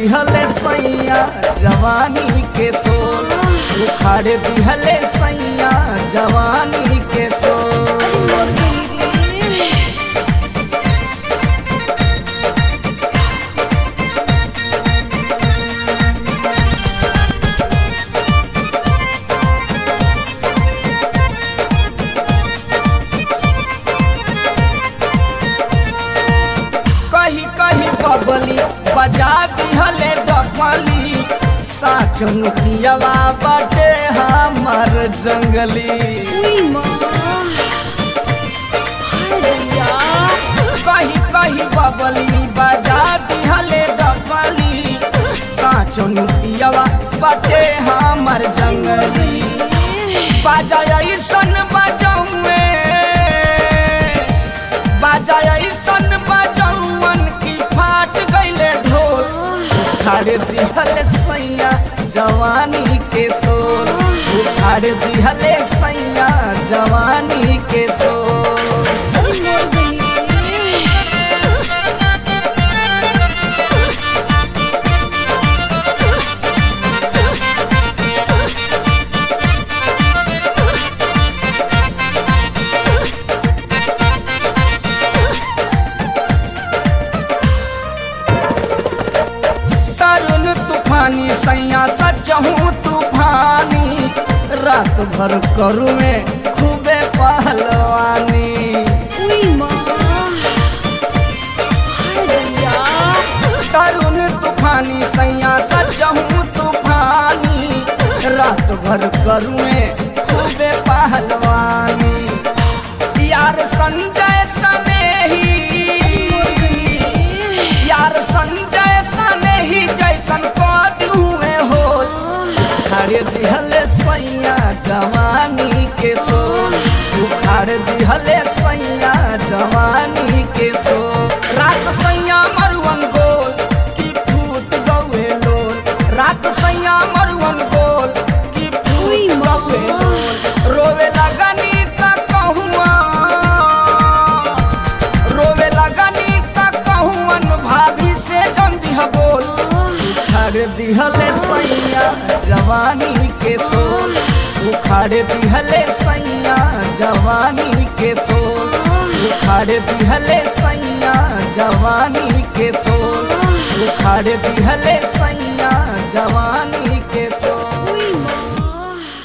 दिहले सैया जवानी के सोल उखाड़ दिहले सैया जवानी के सोल अरे मोर गई रे कही कही बबली बजा दिहले डफली साचन पियवा बाटे हमर जंगली उई माँ हाय दैया कही कही बबली बजा दिहले डफली साचन पियवा बाटे हमर जंगली बाजा ऐसन बजौए बाजा ऐसन बजौवन की फाट गईले ढोल उखाड़ दिहले सैया जवानी के सोल उखाड़ दिहले सैया जवानी के सोल अरे मोर गई रे तरुण तूफानी सैया सचहूँ तूफानी रात भर करू में खूबे पहलवानी उई माँ हाय दैया तरुण तूफानी सैया सचहूँ तूफानी रात भर करुए खूबे पहलवानी यार संजय सनेही यार संजय सनेही जैसन कद हुए हो उखाड़ दिहले सैया जवानी के सोल उखाड़ दिहले सैया जवानी के सोल रात सैया मरुअन गोल की फूट गौए लोल रात सैया मरुअन गोल की उई फूट माँ। गौए लोल रोवे लगनी त कहुआ रोवे लगनी त कहुअन भाभी से जम दिह बोल उखाड़ दिहले सैया जवानी के सोल उखाड़ दिहले सैया जवानी के सोल उखाड़ दिहले सैया जवानी के सोल उखाड़ दिहले सैया जवानी के सोल